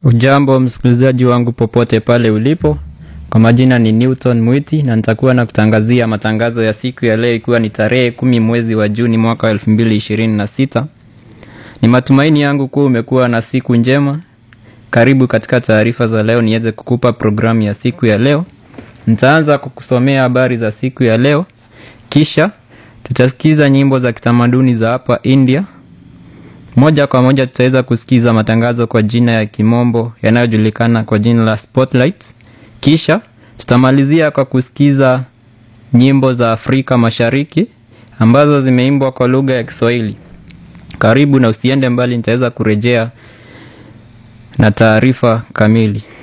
Ujambo msikilizaji wangu popote pale ulipo, kwa majina ni Newton Mwiti na nitakuwa na kutangazia matangazo ya siku ya leo ikiwa ni tarehe kumi mwezi wa Juni mwaka wa elfu mbili ishirini na sita. Ni matumaini yangu kuwa umekuwa na siku njema. Karibu katika taarifa za leo niweze kukupa programu ya siku ya leo. Nitaanza kukusomea habari za siku ya leo, kisha tutasikiza nyimbo za kitamaduni za hapa India. Moja kwa moja tutaweza kusikiza matangazo kwa jina ya kimombo yanayojulikana kwa jina la Spotlights. Kisha tutamalizia kwa kusikiza nyimbo za Afrika Mashariki ambazo zimeimbwa kwa lugha ya Kiswahili. Karibu na usiende mbali, nitaweza kurejea na taarifa kamili.